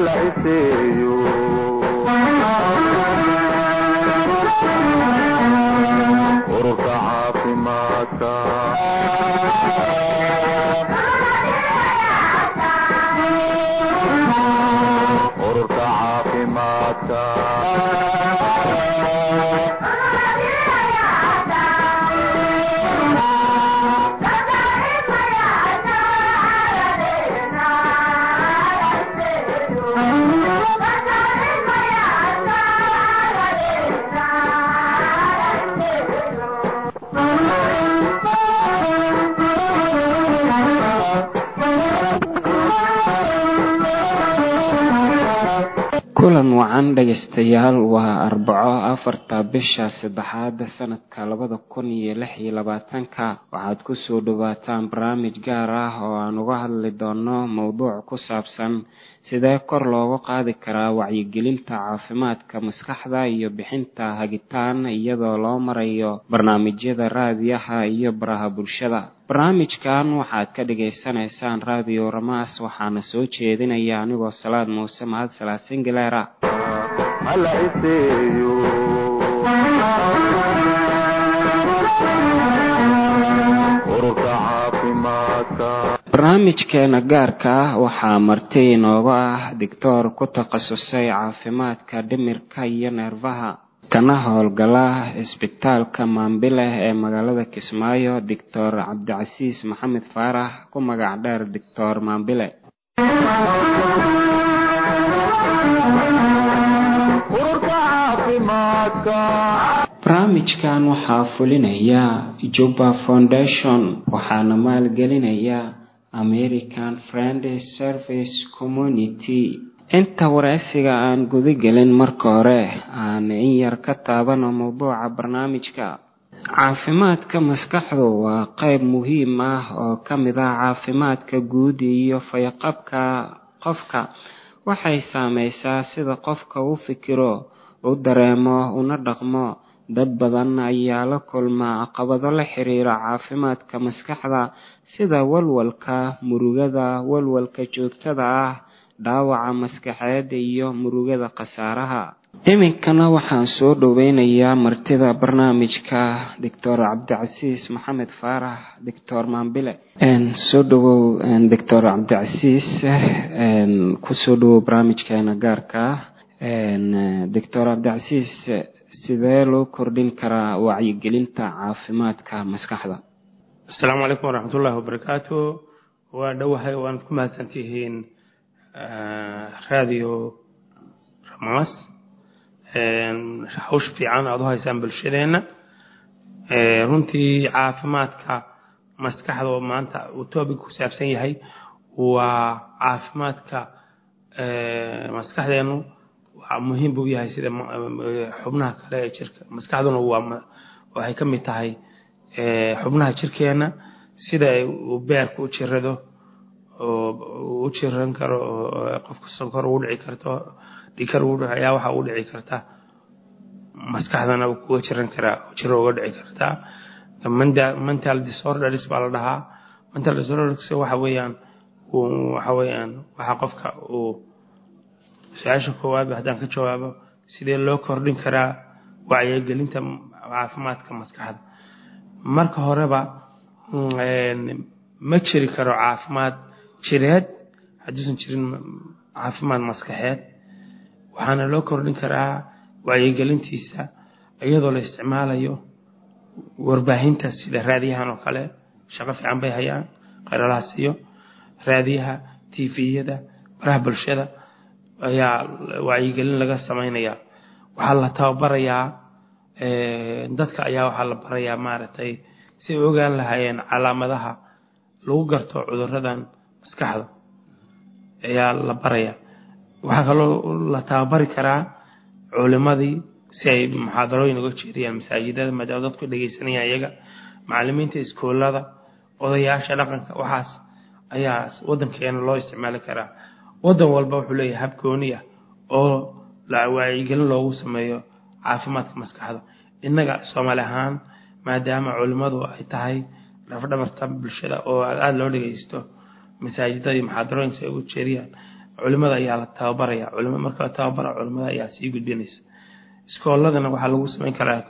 hala iseeyo ururka caafimaadka ururka caafimaadka kulan wacan dhegaystayaal waa arbaco afarta bisha saddexaad sanadka labada kun iyo lix iyo labaatanka waxaad kusoo dhawaataan barnaamij gaar ah oo aan uga hadli doono mowduuc ku saabsan sidee kor loogu qaadi karaa wacyigelinta caafimaadka maskaxda iyo bixinta hagitaan iyadoo loo marayo barnaamijyada raadiyaha iyo baraha bulshada barnaamijkan waxaad ka dhagaysanaysaan raadiyo ramaas waxaana soo jeedinaya anigoo salaad muuse mahad salaasin galeera hala iseeyo ururka caafimaadka barnaamijkeena gaarka ah waxaa marti inooga ah doctoor ku takhasusay caafimaadka dhimirka iyo neerfaha kana howlgala isbitaalka maambileh ee magaalada kismaayo doctor cabdicasiis maxamed faarax ku magac dheer doctor maambile ururka caafimaadka barnaamijkan waxaa fulinaya juba foundation waxaana maalgelinaya american friendly service community inta wareysiga aan gudagelin marka hore aan in yar ka taabano mowduuca barnaamijka caafimaadka maskaxdu waa qeyb muhiim ah oo ka mid ah caafimaadka guud iyo fayaqabka qofka waxay saameysaa sida qofka u fikiro u dareemo una dhaqmo dad badan ayaa la kulma caqabado la xiriira caafimaadka maskaxda sida walwalka murugada walwalka joogtada ah dhaawaca maskaxeed iyo murugada khasaaraha iminkana waxaan soo dhoweynayaa martida barnaamijka doctor cabdicasiis maxamed faarax doctor maambile soo dhawow doctor cabdicasiis kusoo dhawow barnaamijkeena gaarka doctor cabdicasiis sidee loo kordhin karaa wacyigelinta caafimaadka maskaxda asalaamu calaykum waraxmatullaahi wabarakaatu waa dhowahay waanad ku mahadsantihiin radio ramaas hawsha fiican aada u haysaan bulshadeenna runtii caafimaadka maskaxda oo maanta uu topic ku saabsan yahay waa caafimaadka maskaxdeenu waa muhiim buu yahay sida xubnaha kale ee jirka maskaxduna waa waxay ka mid tahay xubnaha jirkeena sida uu beerka u jirado oo u jiran karo oo qofka sonkor ugu dhici karto dhikar ayaa waxa ugu dhici karta maskaxdana kuga jiran karaa jiro uga dhici kartaa mental disorders baa la dhahaa mental disorders waxa weeyaan waxa weeyaan waxa qofka uu su-aasha koowaad haddaan ka jawaabo sidee loo kordhin karaa wacyigelinta caafimaadka maskaxda marka horeba ma jiri karo caafimaad jireed hadduusan jirin caafimaad maskaxeed waxaana loo kordhin karaa wacyigelintiisa iyadoo la isticmaalayo warbaahinta sida raadiyahan oo kale shaqo fiican bay hayaan qaralahaas iyo raadiyaha tviyada baraha bulshada ayaa wacyigelin laga samaynayaa waxaa la tababarayaa dadka ayaa waxaa la barayaa maaragtay si ay ogaan lahaayeen calaamadaha lagu garto cuduradan maskaxda ayaa la baraya waxaa kaloo la tababari karaa culimadii si ay muxaadarooyin uga jeediyaan masaajidada maadaama dadku dhegeysanayaan iyaga macalimiinta iskoolada odayaasha dhaqanka waxaas ayaa wadankeena loo isticmaali karaa wadan walba wuxuu leeyahay hab gooni ah oo wacyigelin loogu sameeyo caafimaadka maskaxda innaga soomaali ahaan maadaama culimmadu ay tahay dhafdhabarta bulshada oo aada loo dhegeysto masaajidada iyo muxaadarooyinka ay u jeeriyaan culimada ayaa la tababaraya culima marka la tababara culimada ayaa sii gudbinaysa iskooladana waxaa lagu samayn karaa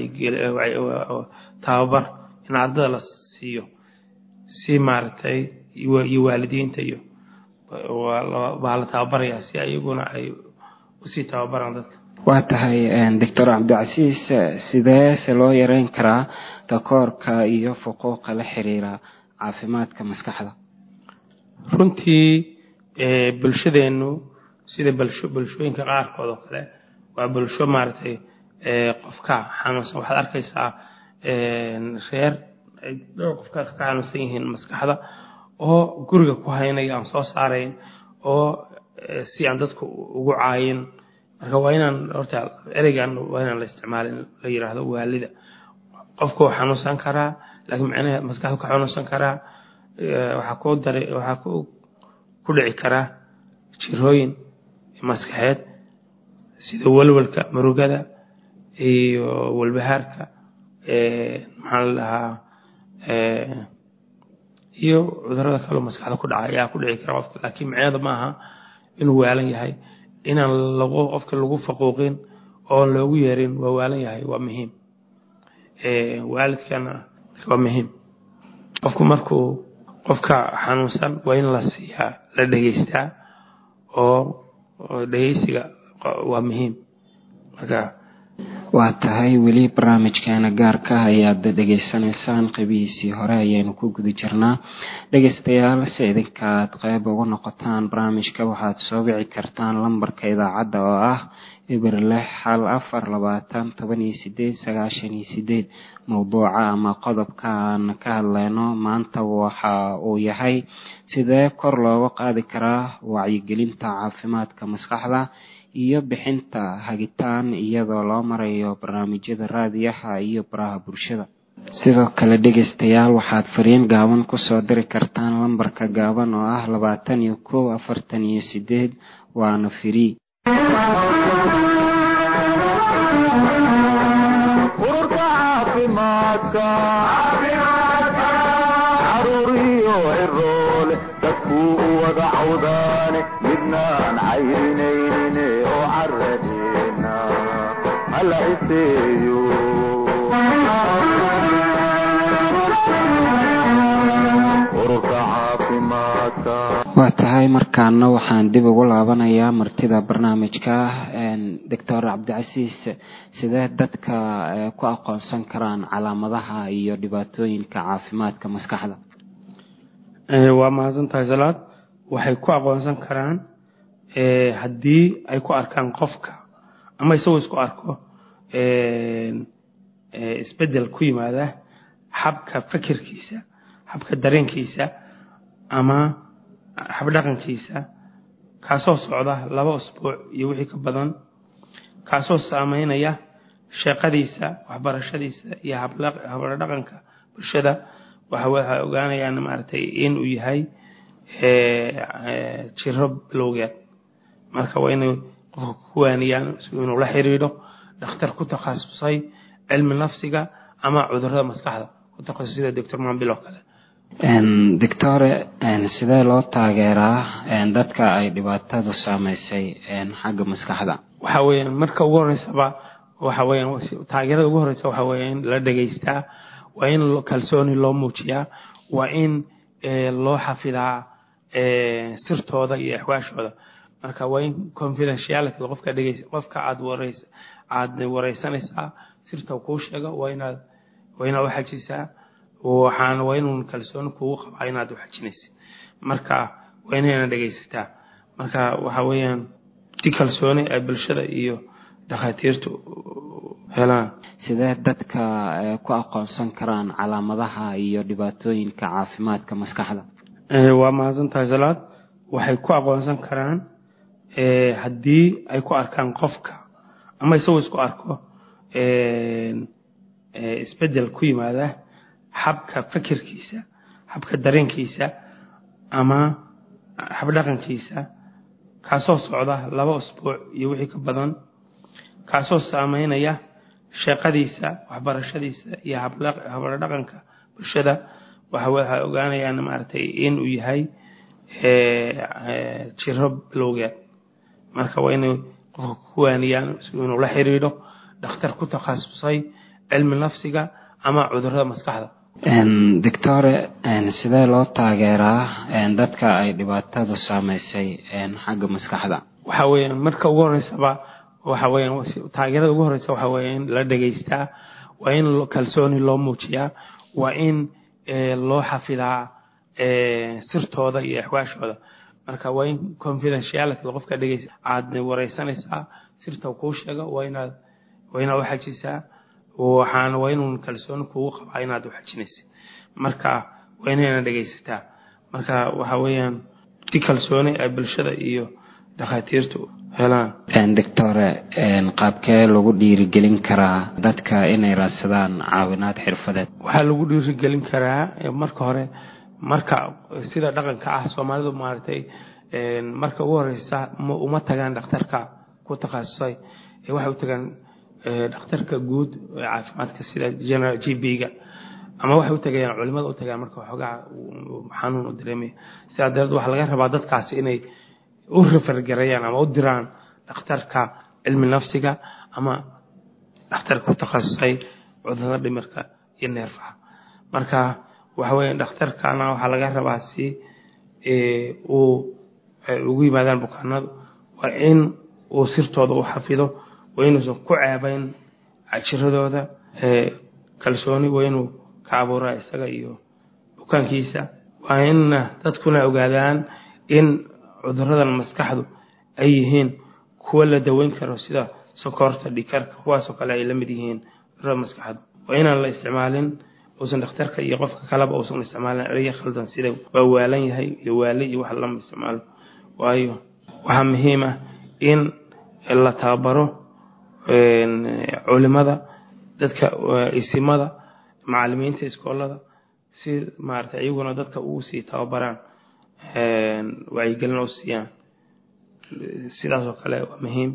tababar in ardada la siiyo si maaragtay iyo waalidiinta iyo baa la tababaraya si iyaguna ay usii tababaraan dadka waa tahay doctor cabdicasiis sidee se loo yareyn karaa takoorka iyo fuquuqa la xiriira caafimaadka maskaxda runtii bulshadeennu sida bulshooyinka qaarkood oo kale waa bulsho maaragtay qofka xanuunsan waxaad arkaysaa reer dhowr qofka ka xanuunsan yihiin maskaxda oo guriga ku haynaya aan soo saarayn oo si aan dadku ugu caayin marka waa inaan horta ereygan waa inaan la isticmaalin la yidhaahdo waalida qofku wuu xanuunsan karaa laakiin macnaha maskaxdu ka xanuunsan karaa waxaa ku dara waxaa ku ku dhici karaa jirooyin maskaxeed sida walwalka murugada iyo walbahaarka maxaa la dhahaa iyo cudurada kaloo maskaxda ku dhaca ayaa ku dhici kara qofka laakiin macnaheeda ma aha inuu waalan yahay inaan lagu qofka lagu faquuqin oon loogu yeerin waa waalan yahay waa muhiim waalidkana waa muhiim qofku markuu qofka xanuunsan waa in la siiyaa la dhegeystaa oo dhegeysiga waa muhiim marka waa tahay weli barnaamijkeena gaarka ah ayaad dhegeysanaysaan qeybihiisii hore ayaynu ku guda jirnaa dhegeystayaal si idinkaad qeyb ugu noqotaan barnaamijka waxaad soo wici kartaan lambarka idaacadda oo ah eber lix hal afar labaatan toban iyo sideed sagaashan iyo sideed mowduuca ama qodobka aan ka hadleyno maanta waxa uu yahay sidee kor looga qaadi karaa wacyigelinta caafimaadka maskaxda iyo bixinta hagitaan iyadoo loo marayo barnaamijyada raadiyaha iyo baraha bulshada sidoo kale dhegeystayaal waxaad fariin gaaban kusoo diri kartaan lambarka gaaban oo ah labaatan iyo kow afartan iyo sideed waana free ururka caafimaadka caruuriyo ciroole dadkuu u wada cawdaane midnaan cayrinayne oo caradeena hala iseeyo ururka caafimaadka waa tahay markaana waxaan dib ugu laabanayaa martida barnaamijka doctor cabdicasiis sidee dadka ku aqoonsan karaan calaamadaha iyo dhibaatooyinka caafimaadka maskaxda waa mahadsan tahay salaad waxay ku aqoonsan karaan haddii ay ku arkaan qofka ama isagoo isku arko isbedel ku yimaada habka fikirkiisa habka dareenkiisa ama habdhaqankiisa kaasoo socda laba usbuuc iyo wixii ka badan kaasoo saameynaya shaqadiisa waxbarashadiisa iyo habladhaqanka bulshada waxay ogaanayaan maaragtay inuu yahay jiro bilowgeed marka waa inay qofka ku waaniyaan inuu la xiriidho dhakhtar ku takhasusay cilmi nafsiga ama cudurada maskaxda ku takhasusay sida doctor mambil oo kale doctore sidee loo taageeraa dadka ay dhibaatadu saameysay xagga maskaxda waxa weeyaan marka ugu horeysaba waxa weeyaan taageerada ugu horeysa waxa weeya in la dhegeystaa waa in kalsooni loo muujiyaa waa in loo xafidaa sirtooda iyo axwaashooda marka waa in confidentiality qofka dhegeys qofka aad wareys aad wareysanaysaa sirta kuu sheego waa inaad waa inaad uxajisaa waxaan waa inuun kalsooni kugu qabaa inaad uxajinaysid marka waa inayna dhegeysataa marka waxa weeyaan si kalsooni ay bulshada iyo dhakhaatiirtu helaan sidee dadka ku aqoonsan karaan calaamadaha iyo dhibaatooyinka caafimaadka maskaxda waa mahadsan tahay salaad waxay ku aqoonsan karaan haddii ay ku arkaan qofka ama isagoo isku arko isbedel ku yimaada habka fikirkiisa habka dareenkiisa ama habdhaqankiisa kaasoo socda laba usbuuc iyo wixii ka badan kaasoo saameynaya shaqadiisa waxbarashadiisa iyo habladhaqanka bulshada waxay ogaanayaan maaragtay inuu yahay jiro bilowgeed marka waa inay qofka ku waaniyaan inuu la xiriidho dhakhtar ku takhasusay cilmi nafsiga ama cudurada maskaxda doctore sidee loo taageeraa dadka ay dhibaatadu saameysay xagga maskaxda waxa weeyaan marka ugu horeysaba waxa weeyaan taageerada ugu horeysa waxa weeya in la dhegaystaa waa in kalsooni loo muujiyaa waa in loo xafidaa sirtooda iyo axwaashooda marka waa in confidentiality qofka dhegeysa aad wareysanaysaa sirta kuu sheega waa inaad waa inaad u xajisaa waxaana waa inuun kalsooni kugu qabaa inaad u xajinaysa marka waa inayna dhegaysataa marka waxa weeyaan si kalsooni ay bulshada iyo dhakhaatiirtu helaan doctore qaabkee lagu dhiirigelin karaa dadka inay raadsadaan caawinaad xirfadeed waxaa lagu dhiirigelin karaa marka hore marka sida dhaqanka ah soomaalidu maaragtay marka ugu horeysa uma tagaan dhakhtarka ku takhasusay waxay u tagaan dhakhtarka guud ee caafimaadka sida general g b-ga ama waxay u tagayaan culimada u tagaan marka waxoogaa xanuun u dareemaya sidaa dareed waxaa laga rabaa dadkaasi inay u refergareeyaan ama u diraan dhakhtarka cilmi nafsiga ama dhakhtarka ku takhasusay cudurada dhimirka iyo neerfaha marka waxa weeye dhakhtarkana waxaa laga rabaa si uu ugu yimaadaan bukaanadu waa in uu sirtooda u xafido waa inuusan ku ceebayn jiradooda kalsooni waa inuu ka abuuraa isaga iyo bukaankiisa waa in dadkuna ogaadaan in cuduradan maskaxdu ay yihiin kuwa la daweyn karo sida sokorta dhikarka kuwaasoo kale ay la mid yihiin cudurada maskaxdu waa inaan la isticmaalin uusan dhakhtarka iyo qofka kaleba uusan isticmaalin eraya khaldan sida waa waalan yahay iyo waale iyo wax lama isticmaalo waayo waxaa muhiim ah in la tababaro culimada dadka isimada macalimiinta iskoolada si maarata iyaguna dadka ugu sii tababaraan wacyigelin u siiyaan sidaas oo kale waa muhiim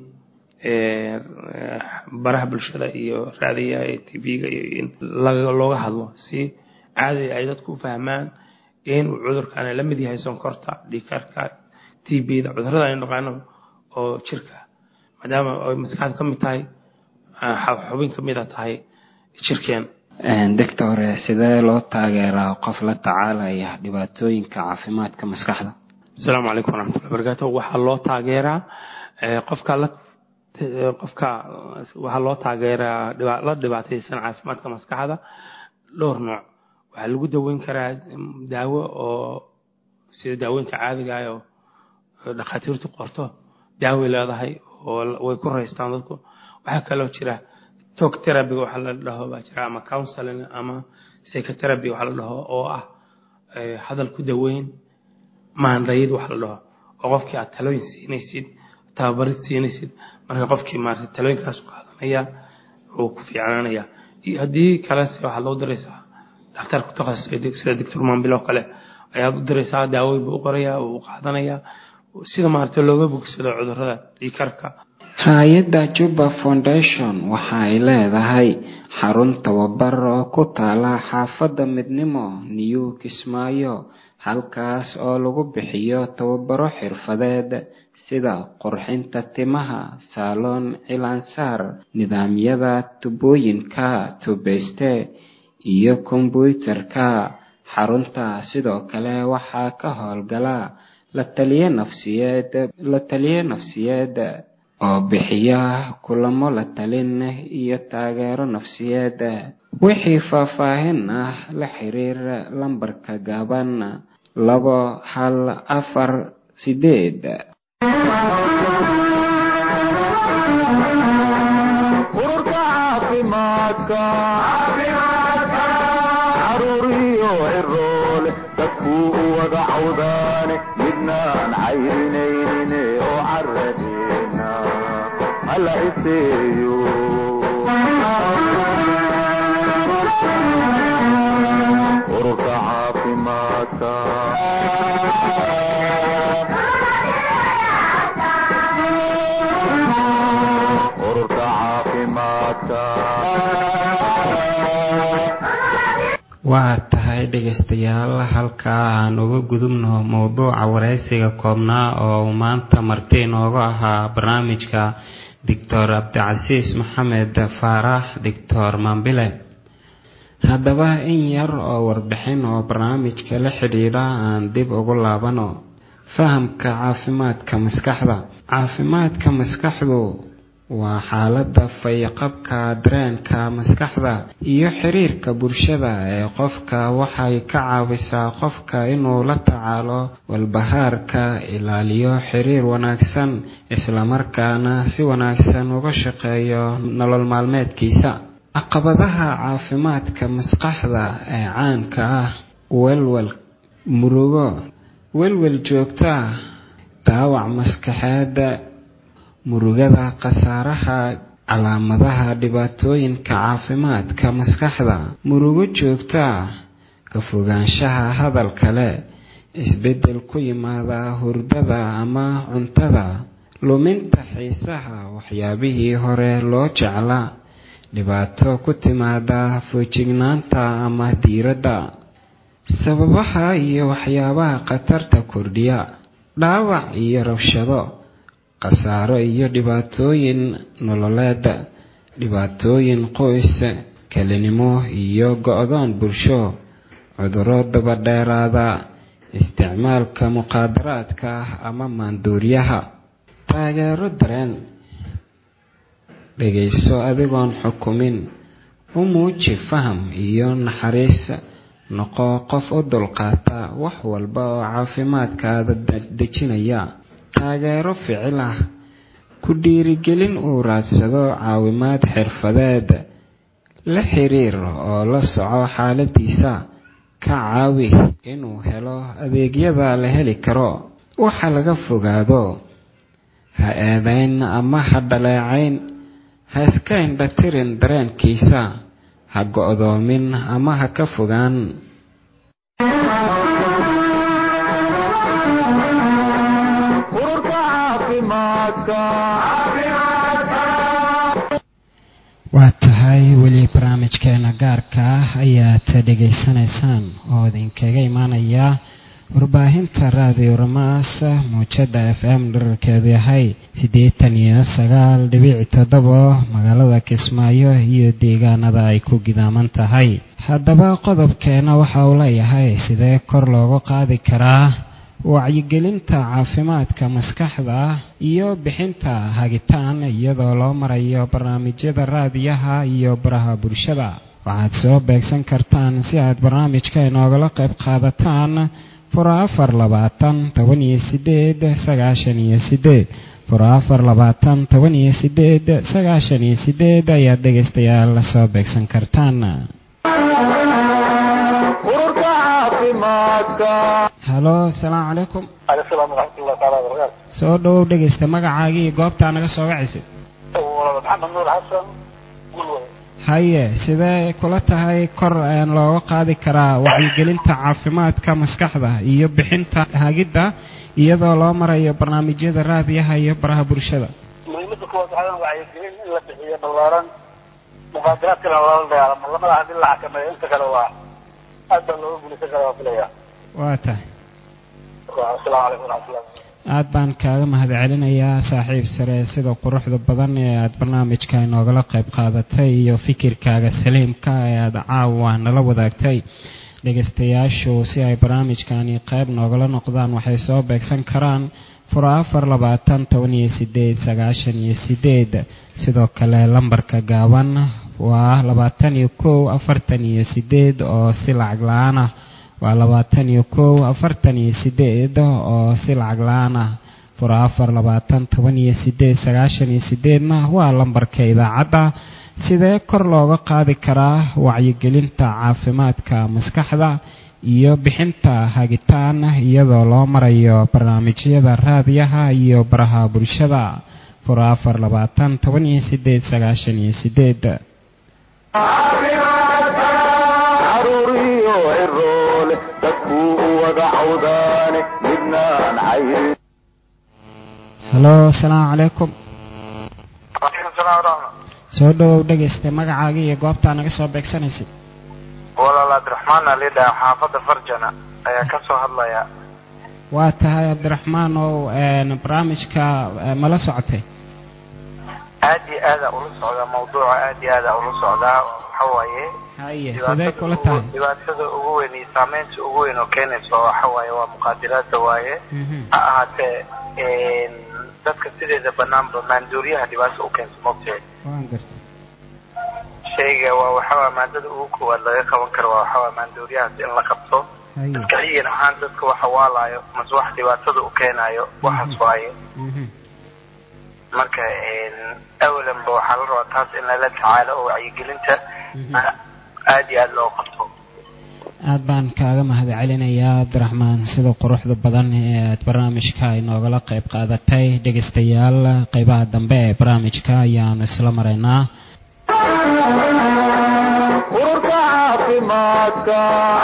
baraha bulshada iyo raadiyaha ee t v-ga iyo in looga hadlo si caadi ay dadku u fahmaan in uu cudurkan la mid yahay sonkorta dhikarka t b-da cudurada aynu naqaano oo jirka maadaama ay maskaxda ka mid tahay xubin ka mida tahay jirkeen doctore sidee loo taageeraa qof la tacaalaya dhibaatooyinka caafimaadka maskaxda asalaamu calaykum waraxmatullahi barakaatu waxaa loo taageeraa qofka la qofka waxaa loo taageeraa la dhibaataysan caafimaadka maskaxda dhowr nooc waxaa lagu daweyn karaa daawo oo sida daawooyinka caadiga ah oo dhakhaatiirtu qorto daaway leedahay oo way ku raystaan dadku waxaa kaloo jira talk therapy waxa la dhaho baa jira ama counseling ama psychotherapy waxa la dhaho oo ah hadal ku daweyn maandayid waxa la dhaho oo qofkii aad talooyin siinaysid tababarid siinaysid marka qofkii maarata talooyinkaas qaadanaya uu ku fiicnaanaya haddii kalese waxaad loo diraysaa dhakhtar ku takhasusay sida doctor mambil oo kale ayaad u diraysaa daawooyin buu u qorayaa uu qaadanayaa sida maarata looga bogsado cudurada dhiikarka hay-adda juba foundation waxa ay leedahay xarun tababar oo ku taala xaafadda midnimo new kismaayo halkaas oo lagu bixiyo tababaro xirfadeed sida qurxinta timaha saaloon cilaansaar nidaamyada tubooyinka tubeyste iyo kombyuutarka xarunta sidoo kale waxaa ka howlgala la taliye nafsiyeed la taliye nafsiyeed oo bixiya kulamo la talin iyo taageero nafsiyeed wixii faahfaahin ah la xiriir lambarka gaaban labo hal afar sideed ururka caafimaadka caruuriyo ciroole dadkuu u wada cawdaane midnaan cayrinayne oo caradeena hala iseeyo ururka caafimaadka ururka caafimaadka waa tahay dhegaystayaal halkaa aan uga gudubno mowduuca wareysiga koobnaa oo uu maanta marti inoogu ahaa barnaamijka doctor cabdicasiis maxamed faarax doctor mambile haddaba in yar oo warbixin oo barnaamijka la xidhiidha aan dib ugu laabano fahamka caafimaadka maskaxda caafimaadka maskaxdu waa xaaladda fayqabka dareenka maskaxda iyo xiriirka bulshada ee qofka waxay ka caawisaa qofka inuu la tacaalo walbahaarka ilaaliyo xiriir wanaagsan islamarkaana si wanaagsan uga shaqeeyo nolol maalmeedkiisa caqabadaha caafimaadka maskaxda ee caanka ah welwel murugo welwel joogto ah daawac maskaxeeda murugada khasaaraha calaamadaha dhibaatooyinka caafimaadka maskaxda murugo joogto ah ka fogaanshaha hadal kale isbeddel ku yimaada hurdada ama cuntada luminta xiisaha waxyaabihii hore loo jeclaa dhibaato ku timaada foojignaanta ama diiradda sababaha iyo waxyaabaha khatarta kordhiya dhaawac iyo rabshado khasaaro iyo dhibaatooyin nololeed dhibaatooyin qoys kelinimo iyo go-doon bulsho cuduro dabadheeraada isticmaalka muqaadaraadka ama maanduuriyaha taageero dareen dhegayso adigoon xukumin u muuji faham iyo naxariis noqo qof u dulqaata wax walba oo caafimaadkaada dejinaya taageero ficil ah ku dhiirigelin uu raadsado caawimaad xirfadeed la xiriir oo la soco xaaladiisa ka caawi inuu helo adeegyada la heli karo waxa laga fogaado ha eedayn ama ha dhaleecayn ha iska indhatirin dareenkiisa ha go-doomin ama ha ka fogaan waa tahay weli barnaamijkeena gaarka ah ayaad dhegaysanaysaan oo idinkaga imaanaya warbaahinta raadiyo ramaas muujada f m dherarkeedu yahay siddeetan iyo sagaal dhibic toddobo magaalada kismaayo iyo deegaanada ay ku gidaaman tahay haddaba qodobkeena waxa uu leeyahay sidee kor loogu qaadi karaa wacyigelinta caafimaadka maskaxda iyo bixinta hagitaan iyadoo loo marayo barnaamijyada raadiyaha iyo baraha bulshada waxaad soo beegsan kartaan si aad barnaamijka inoogala qayb qaadataan fura afar labaatan toban iyo sideed sagaashan iyo sideed fura afar labaatan toban iyo sideed sagaashan iyo sideed ayaad dhegaystayaal la soo beegsan kartaan halo asalaamu calaykum alsalaam waraxmatullahi taala wabarakaatu soo dhowow dhegaysta magacaagii iyo goobtaa naga soo wacaysid maxamed nuur xasan gulway haye sidee kula tahay kor looga qaadi karaa wacyigelinta caafimaadka maskaxda iyo bixinta hagidda iyadoo loo marayo barnaamijyada raadiyaha iyo baraha bulshada muhiimada kuwaad waxaa wacyigelin in la bixiyo balaaran muqaadaraadkana loola dagaalamo lamada hadii la xakameeyo inta kale waa aad baa looga guulaysan karaa waa filaya waa tahay asalaamu calaykum waraxmatullah aad baan kaaga mahad celinayaa saaxiib sare sida quruxda badan ee aada barnaamijka inoogala qayb qaadatay iyo fikirkaaga saliimka ee aada caawa nala wadaagtay dhegaystayaashu si ay barnaamijkani qayb noogala noqdaan waxay soo beegsan karaan fura afar labaatan toban iyo sideed sagaashan iyo sideed sidoo kale lambarka gaaban waa labaatan iyo kow afartan iyo sideed oo si lacag la-aan ah waa labaatan iyo kow afartan iyo sideed oo si lacag la-aan ah fura afar labaatan toban iyo sideed sagaashan iyo sideedna waa lambarka idaacadda sidee kor looga qaadi karaa wacyigelinta caafimaadka maskaxda iyo bixinta hagitaan iyadoo loo marayo barnaamijyada raadiyaha iyo baraha bulshada fura afar labaatan toban iyo sideed sagaashan iyo sideed caruuriyo ciroole dadkuu u wada cawdaane midnaan cayrin halo asalaamu calaykum waalaikum salaam waraxma soo dhowow dhegaysta magacaaga iyo goobtaa naga soo beegsanaysid walaal cabdiraxmaan alidha xaafadda farjana ayaa ka soo hadlaya waa tahay cabdiraxmaan ow barnaamijka mala socotay aad iyo aada ula socdaa mawduuca aad iyo aada ula socdaa waxa waaye haye sidee kula tahay dhibaatada ugu weyn iyo saameynta ugu weyn oo keenaysa waxa waaye waa muqaadiraadda waaye ha ahaatee dadka sideeda banaanba maanduuriyaha dhibaato u keenta mogteed waan gartay shayga waa waxawaa maadada ugu koowaad laga qaban karo waa waxawaa maanduuriyahaas in la qabto haye kaliyan ahaan dadka waxa waalaayo mase wax dhibaatada u keenayo waxaas waaye marka awalanba waxaa la rabaa taas in lala tacaalo oo wacyigelinta aad iyo aada loo qabto aad baan kaaga mahad celinayaa cabdiraxmaan sida quruxda badan ee aad barnaamijka inoogala qayb qaadatay dhegaystayaal qeybaha dambe ee barnaamijka ayaanu isla maraynaa ururka caafimaadka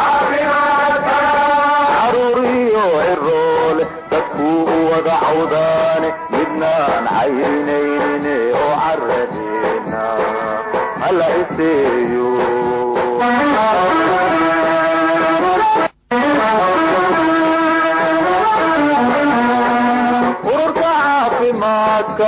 caruuriyo ciroole dadkuu u wada cawdaane midnaan caynaynin oo caradeena hala iseeyo ururka caafimaadka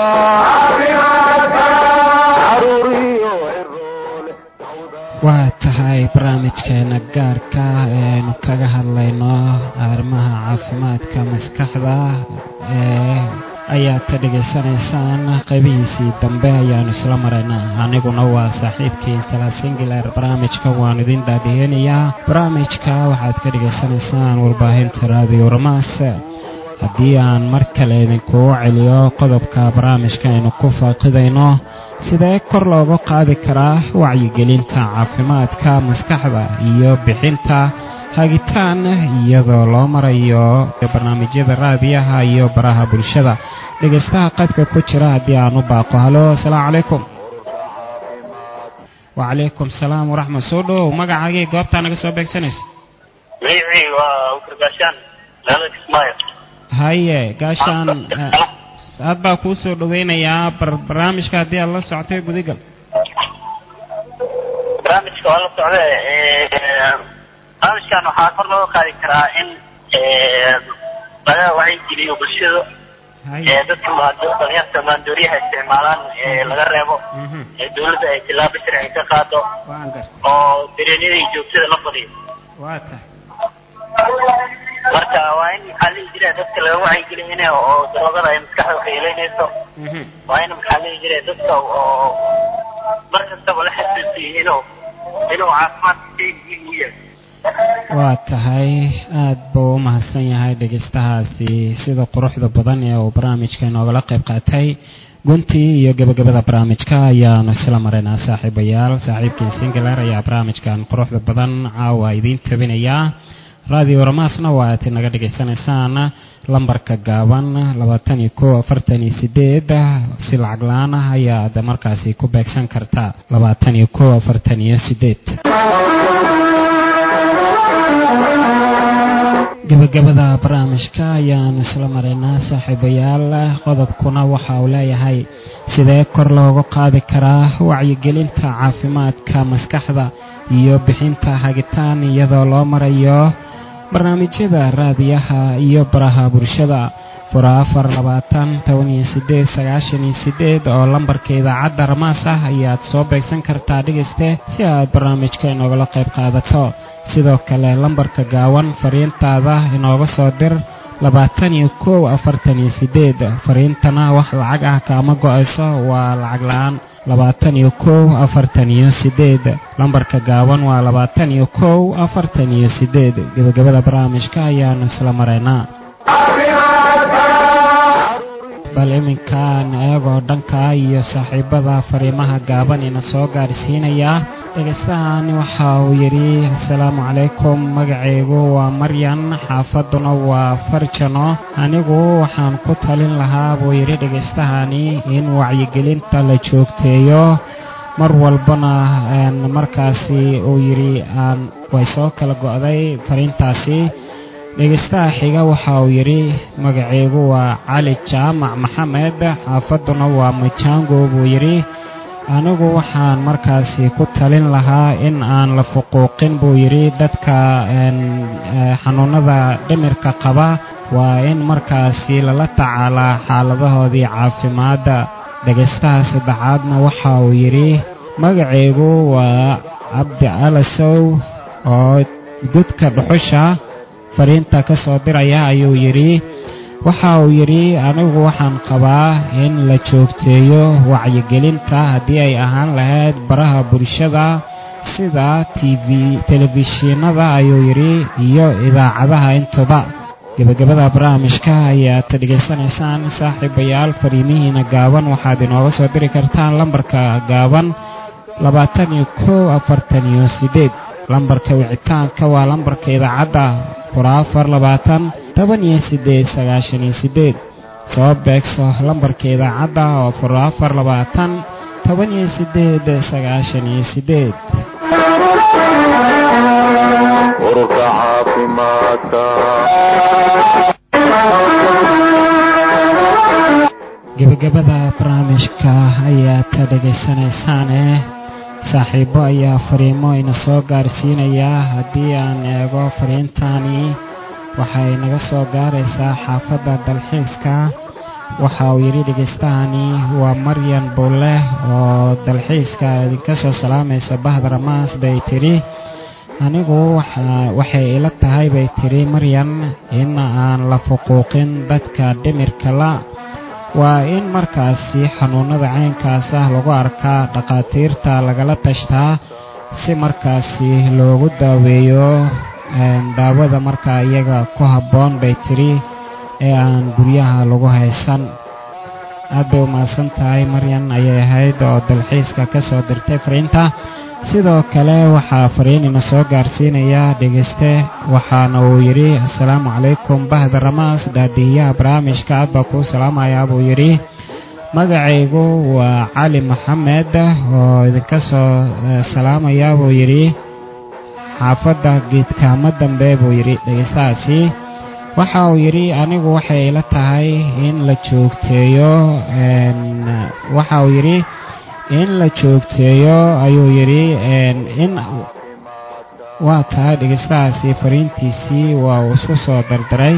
caruuriyo ciroole waa tahay barnaamijkeena gaarka eenu kaga hadlayno arrimaha caafimaadka maskaxda ee ayaad ka dhegaysanaysaan qaybihiisii dambe ayaanu isla maraynaa aniguna waa saaxiibkii salaasingiler barnaamijka waan idin daadiheenayaa barnaamijka waxaad ka dhegaysanaysaan warbaahinta raadiyo ramaas haddii aan mar kale idinkugu celiyo qodobka barnaamijka aynu ku faaqidayno sidee kor looga qaadi karaa wacyigelinta caafimaadka maskaxda iyo bixinta hagitaan iyadoo loo marayo barnaamijyada raadiyaha iyo baraha bulshada dhegaystaha qadka ku jira haddii aan u baaqo halo asalaamu calaykum wacalaykum salaam waraxmat soo dhowow magacaagii goobtaa naga soo beegsanaysa magacii waa ukargaashaan magaalada kismaayo haye gaashaan aad baa kuu soo dhaweynayaa bar barnaamijka haddii aad la socotay gudigal barnaamijka waa la socda barnaamijkan waxaa kor looga qaadi karaa in laga wacyigeliyo bulshada haye dadka dhalinyarta maandooriyaha isticmaalaan laga reebo dawladda ay tilaabo sharci ka qaado waan garta oo dareenyada iyo joogtada la badiyo waa tahay marka waa in maxaa lihi jira dadka laga wacyigeliyo in oo daroogada ay maskaxda waxyeeleynayso Mhm. waa in maxaa lihi jira dadka oo mar kastaba la xasuusiyo inuu inuu caafimaadka shay muhiim u yahay waa tahay aad buu u mahadsan yahay dhegaystahaasi sida quruxda badan ee uu barnaamijka inoogala qayb qaatay guntii iyo gebagabada barnaamijka ayaanu isla maraynaa saaxiibayaal saaxiibkii singaler ayaa barnaamijkan quruxda badan caawa idiin tabinayaa radio ramaasna waa aad naga dhegaysanaysaan lambarka gaaban labaatan iyo kow afartan iyo sideed si lacag la-aan ah ayaad markaasi ku beegsan kartaa labaatan iyo kow afartan iyo sideed gebagabada barnaamijka ayaanu isla maraynaa saaxiibayaal qodobkuna waxa uu leeyahay sidee kor looga qaadi karaa wacyigelinta caafimaadka maskaxda iyo bixinta hagitaan iyadoo loo marayo barnaamijyada raadiyaha iyo baraha bulshada fura afar labaatan toban iyo sideed sagaashan iyo sideed oo lambarka idaacadda ramaas ah ayaad soo beegsan kartaa dhegayste si aad barnaamijka inoogala qayb qaadato sidoo kale lambarka gaawan fariintaada inooga soo dir labaatan iyo kow afartan iyo sideed fariintana wax lacag ah kaama go-ayso waa lacag la-aan labaatan iyo kow afartan iyo sideed lambarka gaaban waa labaatan iyo kow afartan iyo sideed gebagabada barnaamijka ayaanu isla maraynaa bal iminkaan eegoo dhanka iyo saaxiibada fariimaha gaaban ina soo gaarsiinaya dhegaystahaani waxa uu yidhi asalaamu calaykum magacaygu waa maryan xaafaduna waa farjano anigu waxaan ku talin lahaa buu yidhi dhagaystahani in wacyigelinta la joogteeyo mar walbana een, markaasi uu yidhi aan way soo kala go'day fariintaasi dhegaystaha xiga waxa uu yidhi magacaygu waa cali jaamac maxamed xaafaduna waa majango buu yidhi anigu waxaan markaasi ku talin lahaa in aan la fuquuqin buu yidhi dadka xanuunada dhimirka qaba waa in markaasi lala tacaalaa xaaladahoodii caafimaadda dhegaystaha saddexaadna waxa uu yidhi magacaygu waa cabdi alasow oo gudka dhuxusha fariinta ka soo diraya ayuu yidhi waxa uu yidhi anigu waxaan qabaa in la joogteeyo wacyigelinta haddii ay ahaan lahayd baraha bulshada sida tv telefishinada ayuu yidhi iyo idaacadaha intuba gebagabada barnaamijka ayaad dhegaysanaysaan saaxiibayaal fariimihiina gaaban waxaad inooga soo diri kartaan lambarka gaaban labaatan iyo kow afartan iyo siddeed lambarka wicitaanka waa lambarka idaacadda fura afar labaatan toban iyo siddeed sagaashan iyo siddeed soo beegso lambarka idaacadda oo fura afar labaatan toban iyo siddeed sagaashan iyo siddeed ururka caafimaadka gebagabada barnaamijka ayaad ka dhegaysanaysaane saaxiibo ayaa fariimo ina soo gaarsiinayaa haddii aan eego fariintani waxay naga soo gaaraysaa xaafadda dalxiiska waxa uu yidhi dhegaystahani waa maryan buulle oo dalxiiska idinka soo salaamaysa bahda ramaas bay tidhi anigu waxay ila tahay bay tidhi maryan in aan la fuquuqin dadka dhimirka la waa in markaasi xanuunada caynkaas ah lagu arkaa dhakhaatiirta lagala tashtaa si markaasi loogu daaweeyo daawada markaa iyaga ku habboon bay tidhi ee aan guryaha lagu haysan aad bay u mahadsan tahay maryan ayay ahayd oo dalxiiska ka soo dirtay fariinta sidoo kale waxaa fariinina soo gaarsiinaya dhegayste waxaana uu yidhi assalaamu calaykum bahda ramaas daadihiyaha barnaamijka aad baa kuu salaamayaa buu yidhi magacaygu waa cali maxamed oo idinka soo salaamaya buu yidhi xaafadda geedkaamo dambe buu yidhi dhegaystahaasi waxa uu yidhi anigu waxay ila tahay in la joogteeyo waxa uu yidhi in la joogteeyo ayuu yidhi in waa tahay dhegaystahaasi fariintiisii waa uu isku soo dardaray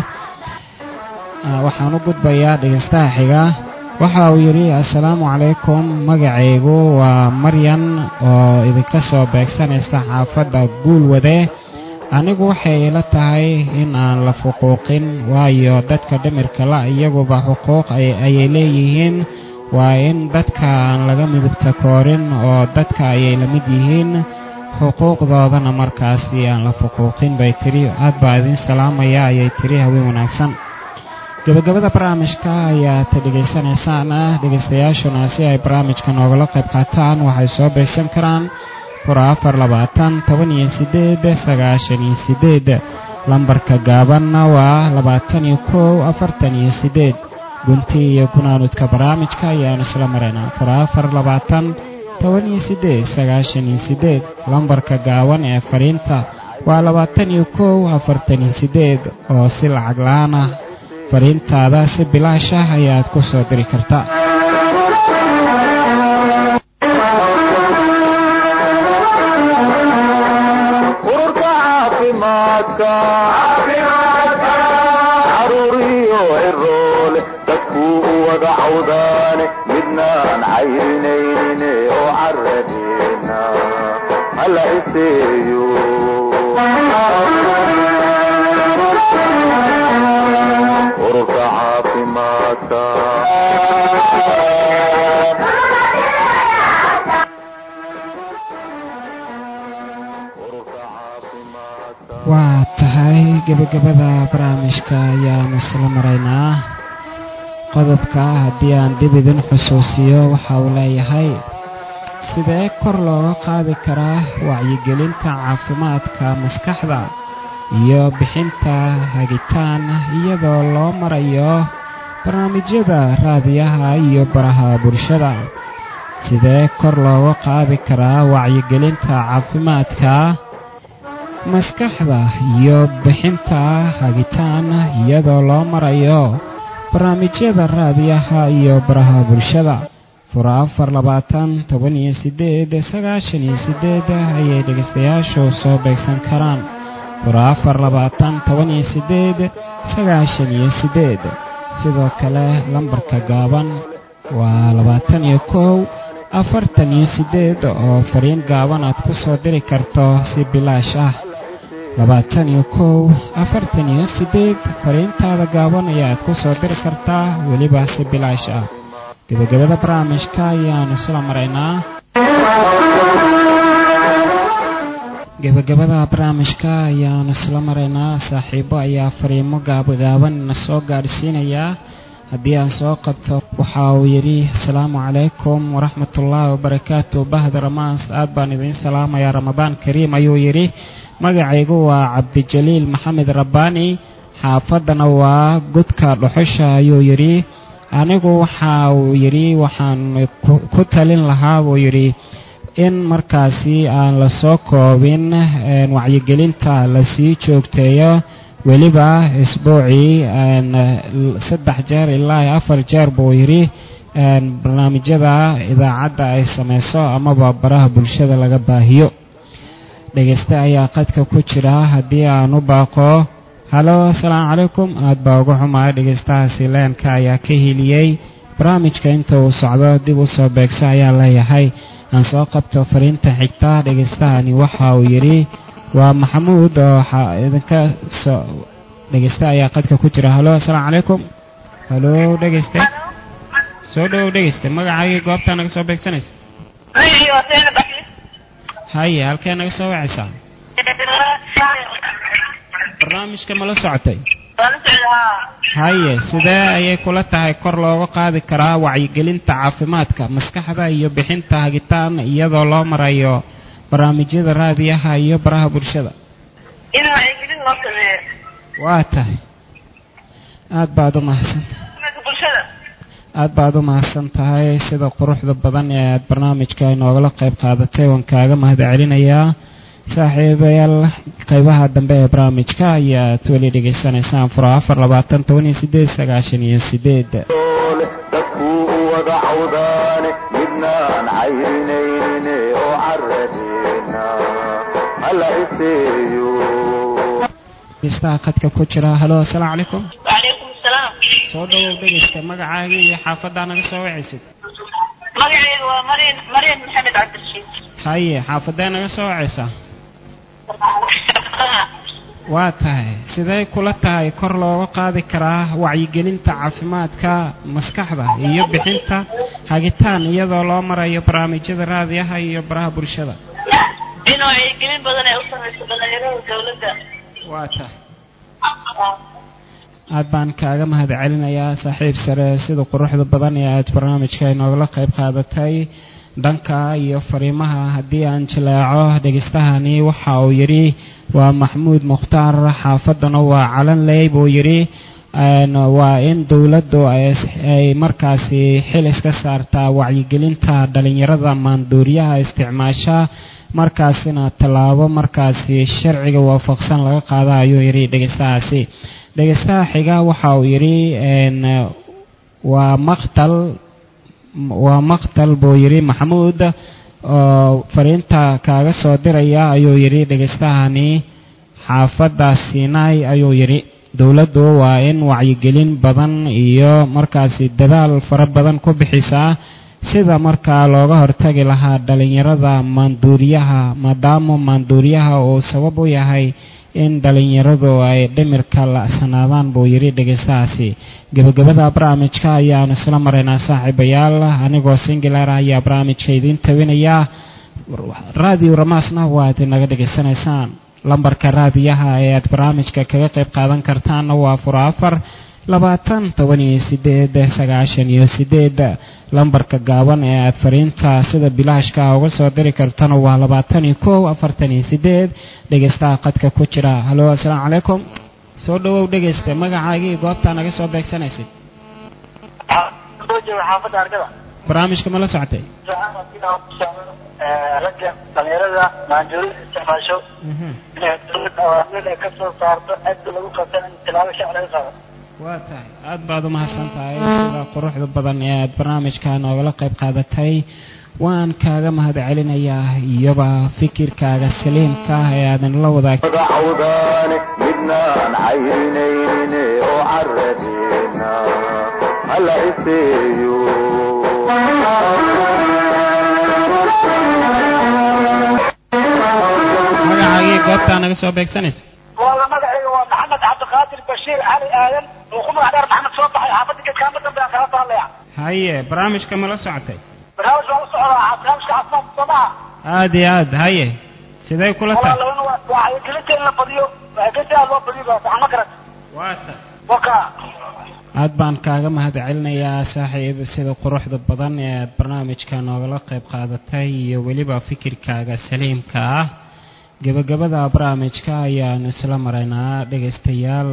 waxaan u gudbayaa dhegaystaha xiga waxa uu yidhi assalaamu calaykum magacaygu waa maryan oo idinka soo beegsanaysa xaafadda guulwade anigu waxay ila tahay in aan la fuquuqin waayo dadka dhimirka la iyaguba xuquuq ayay leeyihiin waa in dadka aan laga midibta koorin oo dadka ayay la mid yihiin xuquuqdoodana markaasi aan la fuquuqin bay tidhi aad baa idin salaamaya ayay tidhi haween wanaagsan gebagabada barnaamijka ayaad dhegaysanaysaan dhegaystayaashuna si ay barnaamijka noogala qayb qaataan waxay soo beegsan karaan fura afar labaatan toban iyo siddeed sagaashan iyo siddeed lambarka gaabanna waa labaatan iyo kow afartan iyo siddeed gunti iyo gunaanudka barnaamijka ayaanu isla maraynaa fura afar labaatan toban iyo siddeed sagaashan iyo siddeed lambarka gaaban ee fariinta waa labaatan iyo kow afartan iyo siddeed oo si lacag la-aan ah fariintaada si bilaash ah ayaad ku soo diri kartaa ururka caafimaadka caruuriyo ciroole dadkuu u wada cawdaane midnaan cayrinayne oo caradeena hala iseeyo ururka caafimaadka ururka caafimaadka waa tahay gebagabada barnaamijka ayaanu isla maraynaa qodobka haddii aan dib idin xusuusiyo waxa uu leeyahay sidee kor looga qaadi karaa wacyigelinta caafimaadka maskaxda iyo bixinta hagitaan iyadoo loo marayo barnaamijyada raadiyaha iyo baraha bulshada sidee kor looga qaadi karaa wacyigelinta caafimaadka maskaxda iyo bixinta hagitaan iyadoo loo marayo barnaamijyada raadiyaha iyo baraha bulshada fura afar labaatan toban iyo sideed sagaashan iyo sideed ayay dhegeystayaashu soo beegsan karaan fura afar labaatan toban iyo sideed sagaashan iyo sideed sidoo kale lambarka gaaban waa labaatan iyo kow afartan iyo sideed oo fariin gaaban aad ku soo diri karto si bilaash ah labaatan iyo kow afartan iyo sideed fariintaada gaaban ayaad ku soo diri kartaa weliba si bilaash ah gebagabada barnaamijka ayaanu isla maraynaa gebagabada barnaamijka ayaanu isla maraynaa saaxiibo ayaa fariimo gaabagaaban na soo gaadhsiinayaa haddii aan soo qabto waxa uu yidhi asalaamu calaykum waraxmatullaahi wabarakaatu bahda ramaas aad baan idiin salaamayaa ramadaan kariim ayuu yidhi magacaygu waa cabdijaliil maxamed rabbaani xaafaddana waa gudka dhuxusha ayuu yidhi anigu waxa uu yidhi waxaan ku talin lahaa buu yidhi in markaasi aan la soo koobin wacyigelinta lasii joogteeyo weliba isbuucii saddex jeer ilaa afar jeer buu yidhi barnaamijyada idaacadda ay samayso amaba baraha bulshada laga baahiyo dhegeyste ayaa qadka ku jira haddii aan u baaqo halo asalaamu calaykum aad baa uga xumaa dhegeystahaasi leenka ayaa ka heliyey barnaamijka inta uu socdo dib u soo beegso ayaa leeyahay aan soo qabto fariinta xigta dhegeystahani waxa uu yidhi waa maxamuud oo waxaa idinka soo dhegeyste ayaa qadka ku jira halo asalaamu calaykum halo dhegeyste soo dhowow dhegeyste magacaagii goobtaa naga soo beegsanaysa haye halkee naga soo wacaysaa barnaamijka ma la socotay haye sidee ayay kula tahay kor looga qaadi karaa wacyigelinta caafimaadka maskaxda iyo bixinta hagitaan iyadoo loo marayo barnaamijyada raadiyaha iyo baraha bulshada in wacyigelin loo sameeyo waa tahay aad baad u mahadsantahay bulshada aad baad u mahadsan tahay sida quruxda badan ee aad barnaamijka inoogala qayb qaadatay waan kaaga mahad celinayaa saaxiibayaal qeybaha dambe ee barnaamijka ayaad weli dhegaysanaysaan fura afar labaatan toban iyo sideed sagaashan iyo sideed dadku u wada cawdaane midnaan cayrinayne oo caradeena hala iseeyo dhegeystaha khadka ku jira halo asalaamu calaykum wacalaykum asalaam soo dhawow dhegeysta magacaagii iyo xaafaddaa naga soo wacaysid magacayga waa maryan maryan maxamed cabdirashiid haye xaafadee naga soo wacaysaa waa tahay sidee kula tahay kor looga qaadi karaa wacyigelinta caafimaadka maskaxda iyo bixinta hagitaan iyadoo loo marayo barnaamijyada raadiyaha iyo baraha bulshada in wacyigelin badan ay u samayso dhalinyarada dawladda waa tahay aad baan kaaga mahad celinayaa saaxiib sare sida quruxda badan ee aad barnaamijka inoogala qayb qaadatay dhanka iyo fariimaha haddii aan jilaaco dhegeystahani waxa uu yidhi waa maxmuud mukhtaar xaafaddana waa calanley buu yidhi waa in dowladdu ay markaasi xil iska saartaa wacyigelinta dhalinyarada maanduuriyaha isticmaasha markaasina tallaabo markaasi sharciga waafaqsan laga qaada ayuu yidhi dhegeystahaasi dhegeystaha xiga waxa uu yidhi waa maqtal waa maqtal buu yidhi maxamuud oo fariinta kaaga soo diraya ayuu yidhi dhegeystahani xaafadda sinai ayuu yidhi dowladdu waa in wacyigelin badan iyo markaasi dadaal fara badan ku bixisaa sida markaa looga hortagi lahaa dhalinyarada maanduuriyaha maadaama maanduuriyaha uu sabab u yahay in dhalinyaradu ay dhimirka la'sanaadaan buu yidhi dhegeystahaasi gebagabada barnaamijka ayaanu isla maraynaa saaxiibayaal anigoo singilar ayaa barnaamijka idiin tawinayaa raadiyo ramaasna waad inaga dhegaysanaysaan lambarka raadiyaha ee aad barnaamijka kaga qayb qaadan kartaanna waa fura afar labaatan toban iyo sideed sagaashan iyo sideed lambarka gaaban ee aad fariinta sida bilaashka uga soo diri kartana waa labaatan iyo kow afartan iyo sideed dhegeystaha qadka ku jira halo asalaamu calaykum soo dhawow dhegeysta magacaagii goobtaa naga soo beegsanaysid xaafadda argada barnaamijka ma la socotay ragga dhalinyarada maanjuurida isticmaasho inay dowladda awaamir ay ka soo saarto aada lagu qabtan in tilaabo shacab laga qaado waa tahay aada baad u mahadsan tahay sida quruxda badan ee aada barnaamijka noogala qayb qaadatay waan kaaga mahad celinayaa iyoba fikirkaaga saliimka ah ee aadan la wadaag cawdaane midnaan cayrinayne oo caradeena hala iseeyo magacaagii goobtaa naga soo beegsanaysa walla magacayga waa maxamed cabdiqaadir bashiir cali aadan oo ku magac dheer maxamed soo baxay xaafadda geedkaama dambe aan kala taallaya haye barnaamijka ma la socotay barnaamij waa la socdaa barnaamijka caafimaadka soomaha aada iyo aad haye sidee kula tahay walaalana waa wacyigelinta in la badiyo wacyigelinta aad loo badiyo baa sax ma garat waa ta waka aad baan kaaga mahad celinayaa saaxiib sida quruxda badan ee aad barnaamijka noogala qayb qaadatay iyo weliba fikirkaaga saliimka ah gebagabada barnaamijka ayaanu isla maraynaa dhegaystayaal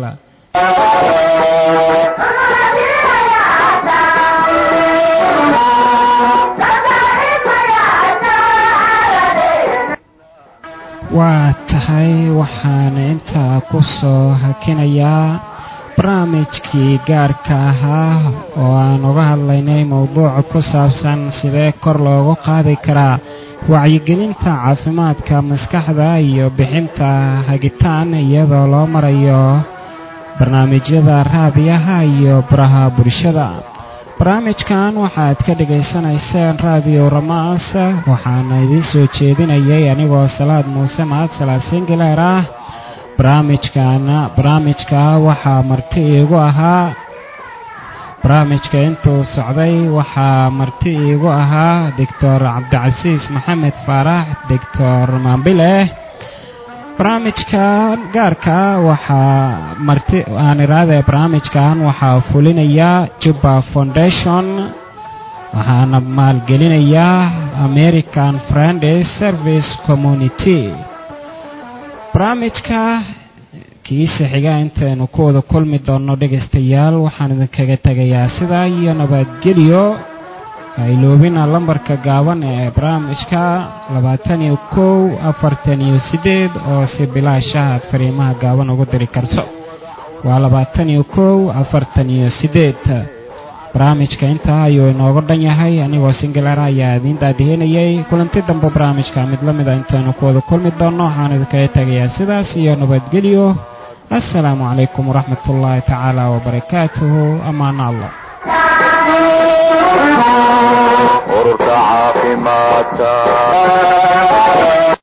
waa tahay waxaan intaa ku soo hakinayaa barnaamijkii gaarka ahaa oo aan uga hadlaynay mowduuca ku saabsan sidee kor loogu qaadi karaa wacyigelinta caafimaadka maskaxda iyo bixinta hagitaan iyadoo loo marayo barnaamijyada raadiyaha iyo baraha bulshada barnaamijkan waxaad ka dhegaysanayseen raadiyo ramaas waxaana idiin soo jeedinayay anigoo salaad muuse mahad salaad singileer ah barnaamijkaana barnaamijka waxaa marti iigu ahaa barnaamijka intuu socday waxaa marti iigu ahaa doctor cabdicasiis maxamed faarax doctor maambile barnaamijkan gaarka waxaa marti aan iraade barnaamijkan waxaa fulinaya juba foundation waxaana maalgelinayaa american friends service community barnaamijka kiisa xiga intaynu ku wada kulmi doonno dhegaystayaal waxaan idinkaga tegayaa sidaa iyo nabadgelyo hayloobina lambarka gaaban ee barnaamijka labaatan iyo kow afartan iyo siddeed oo si bilaashaha aad fariimaha gaaban ugu diri karto waa labaatan iyo kow afartan iyo siddeed barnaamijka intaa ayuu inooga dhan yahay anigoo singalar ayaa idiin daadihinayay kulanti dambe barnaamijka mid la mid a intaynu ku wada kulmi doonno waxaan idinkaga tegayaa sidaas iyo nabadgelyo assalaamu calaykum waraxmat ullaahi tacaala wabarakaatuhu amaana allah ururka caafimaadka